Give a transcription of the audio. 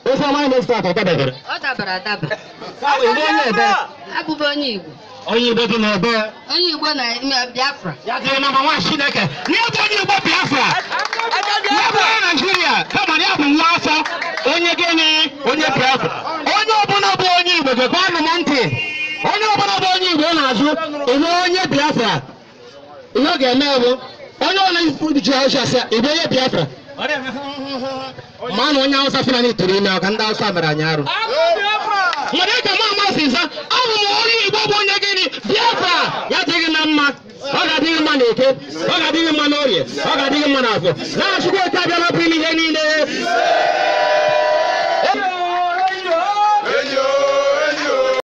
ofe ọma anyị na-esi atọ dabere ọ dabara adaba igbe onye ebe abụbụ onye igbo onye igbo dị n'ebe onye igbo na ime biafra ya dịrị nọmba nwa chineke n'ebe onye igbo biafra n'ebe onye naijiria kama na ya bụ nwa afọ onye gịnị onye biafra onye ọbụla bụ onye igbo gekwanụ m ntị onye ọbụla bụ onye igbo na-azụ ịbụ onye biafra ihe ọ ga-eme bụ onye ọbụla ji ọcha sị ịbụ onye biafra ma na onye awụsa fulani tụrụ ime ọka ndị awụsa mere anyị arụ nwere ka m amasị nza abụ m onye igbo bụ onye gịnị biafra ya dịghị na mma ọ ga-adịghị mma n'eke ọ ga-adịghị mma n'orie ọ ga-adịghị mma n'afọ na-achụkwa oke abịala bụ ime ihe niile